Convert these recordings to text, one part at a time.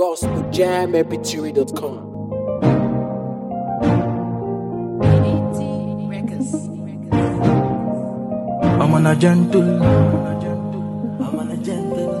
gospeljammpg.com. I'm on a gentle. I'm on a gentle.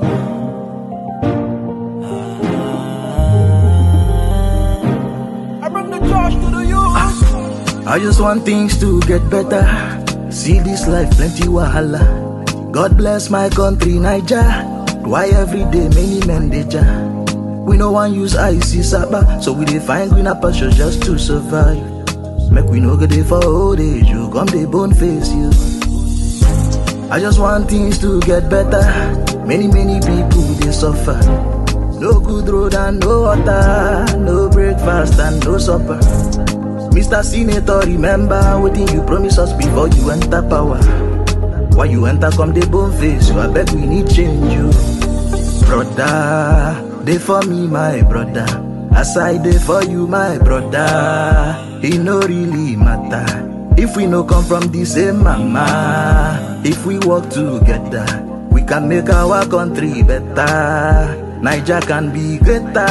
I bring the Josh to the youth. I just want things to get better. See this life plenty wahala. God bless my country, Niger. Why every day many men dey ja? We no one use icy saba, so we dey find greener pasture just to survive. Make we no go dey for old age, you come dey bone face you. I just want things to get better. Many, many people they suffer. No good road and no water, no breakfast and no supper. Mr. Senator, remember what you promised us before you enter power. Why you enter come the bone face? You I beg we need change you. Brother, they for me, my brother. As I dey for you, my brother. It no really matter. If we no come from the same mama, if we work together, we can make our country better. Niger can be greater.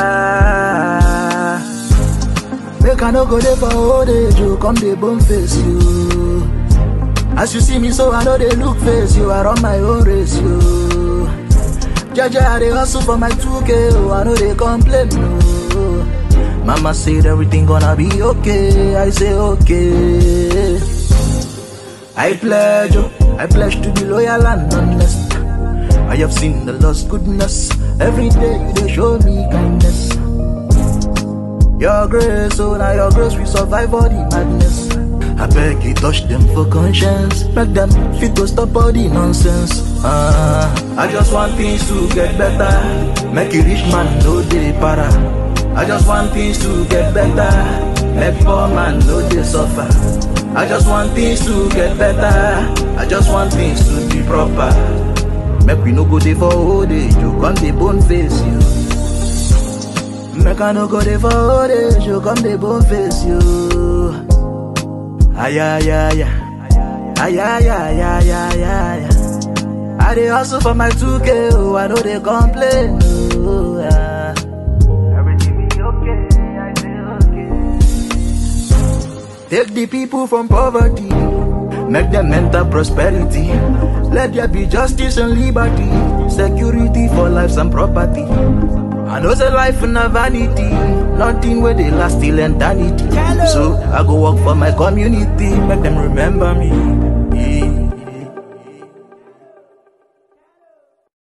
Make I no go there for old age, you come the bone face you. As you see me, so I know they look face you. I run my own race you. Jaja, I dey hustle for my 2K, oh, I know they complain, no. Mama said everything gonna be okay, I say okay. I pledge, oh, I pledge to be loyal and honest. I have seen the Lord's goodness, every day you dey show me kindness. Your grace, oh, now your grace, we survive all the madness. I beg you, touch them for conscience. Make them fit to stop all the nonsense. Ah, I just want things to get better. Make a rich man no dey para. I just want things to get better. Make poor man no dey suffer. I just want things to get better. I just want things to be proper. Make we no go dey for old age, you come dey bone face you. Make I no go dey for old age, you come dey bone face you. Ay, ay, ay, ay. Ay, ay, ay, ay, ay, ay. I dey hustle for my 2K, oh, I know they complain, oh, ah. Everything be okay, I say okay. Take the people from poverty, make them enter prosperity. Let there be justice and liberty, security for lives and property. I know say life na vanity, nothing where they last till eternity. So I go work for my community, make them remember me.